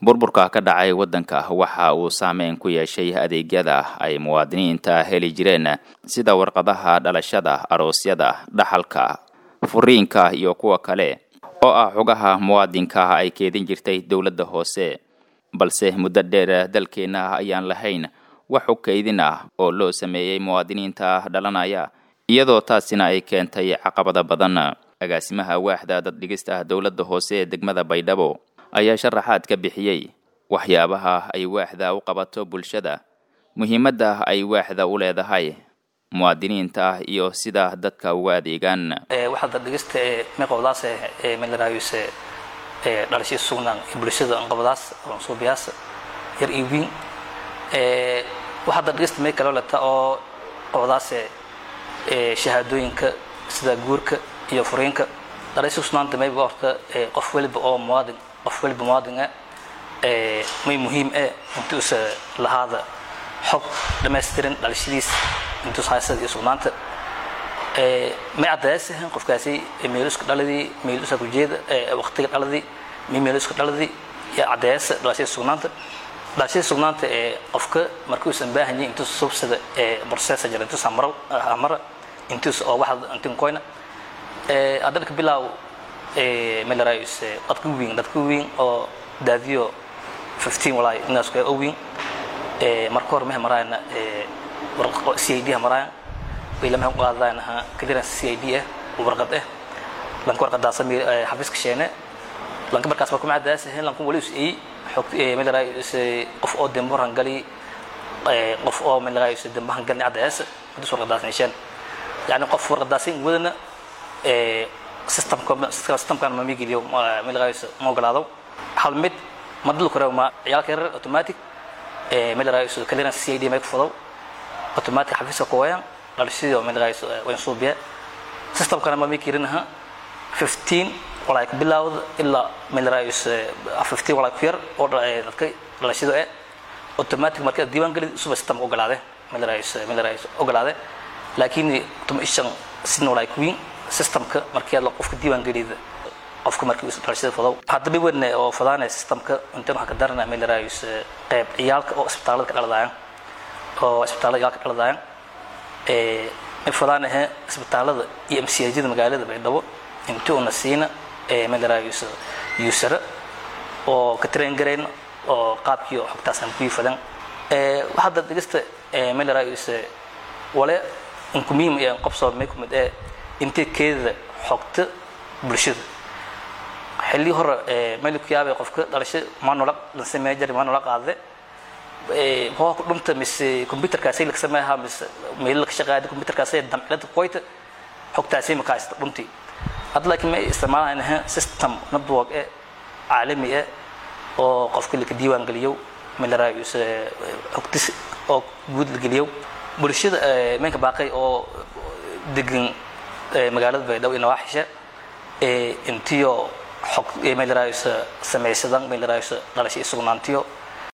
burburka ka dhacay waddanka waxa uu saameyn ku yeeshay adeegyada ay muwaadiniinta heli jireen sida warqadaha dhalashada aroosyada dhaxalka furiinka iyo kuwa kale oo ah xugaha muwaadinka ay keedin jirtay dowladda hoose balse muddo dheer dalkeenna ayaan lahayn wax u kaydin ah oo loo sameeyey muwaadiniinta dhalanaya iyadoo taasina ay keentay caqabada badan agaasimaha waaxda daddhigista dowladda hoose ee degmada baydhabo ayaa sharaxaad ka bixiyey waxyaabaha ay waaxda u qabato bulshada muhiimadda ay waaxda u leedahay muwaadiniinta iyo sida dadka uga adeegaan waxaa daddhigista ee meqobdaas ee melarayuse ee dhalashii sugnaan bulshada anqabadaas suubiyaas yar iyo wiin waxaa daddhigista may kaloo leta oo qobdaas ee shahaadooyinka sida guurka iyo furiinka dhalashii sugnaanta mayba horta qof weliba oo muwaadin qof weliba muwaadin ah may muhiim eh inti usa lahaada xog dhammaystiran dhalashadiis intuus haysada iyo sugnaanta may caddayasahan qofkaasi meeluska dhaladii meeluska kujeeda waqtiga dhaladii may meeluska dhaladii yaa caddayaasa dhalashada sugnaanta dhalashada sugnaanta ee qofka markii uusan baahan yahay intuus subsada ee processa jira intuus amara amara intuus oo waxa intin koyna haddana ka bilaaw melarayus dadka weyn dadka weyn oo daadiyo 15 walaay inaas ka weyn marka hore mehe maraayna warqo CID maraayan wayla mehe qaadaan ha clearance CID ah warqad ah lanka warqadaas xafiiska sheene lanka markaas markuu macadaas ahayn lanku wali usii xog melarayus qof oo demboran gali qof oo melarayus dembahan gali cadaas hadus warqadaas nisheen yani qof warqadaas wadana systemkan ma migiliyo melarayus ma ogolaado hal mid ma dul karo ma ciyaalka yarar automatic melarayus clearance CID ma kufodo automatic xafiiska ku wayan dhalashadii oo melarayus wayn suubiya systemkana ma mikirinaha 15 walaa ku bilaawda ilaa melarayus 15 walaa ku yar oo dadka dhalashada ee automatic marka diiwaan gali suba system ogolaade melarayus melarayus ogolaade laakiin tuma ishan sin walaa ku wiin systemka markii la qofka diiwaan galida qofka markii uu dhalashada fado hadaba wadna oo fadaanay systemka inta waxa ka darana melarayus qayb ciyaalka oo isbitaalada ka dhaladayaan oo isbitaalada ciyaalka ka dhaladayaan ee ay fadaanaha isbitaalada iyo MCAjada magaalada Baydhabo inta una siina ee melarayus user oo ka train gareyn oo qaabkii xogtaas aan ku fadan ee waxa dad dhigista ee melarayus wala in ku muhiim ee qobso may ku mid ee inta keeda xogta bulshada xilli hore ee meel ku yaabay qofka dhalasho manual la sameeyay jari manual qaade ee hoo ku dhunta mise computerkaasi la sameeyaa mise meel la shaqeeyo computerkaasi damcilada qoyta xogtaasi ma kaasta dhunti hadda laakiin ma isticmaalayna system network ee caalami ah oo qofka la diiwaan galiyo melarayus xogtis oo guud la geliyo bulshada meenka baaqay oo degan magaalada baydhabo ina waaxisha intiyo xog melarayus samaysadan melarayus dhalashay sugnaantiyo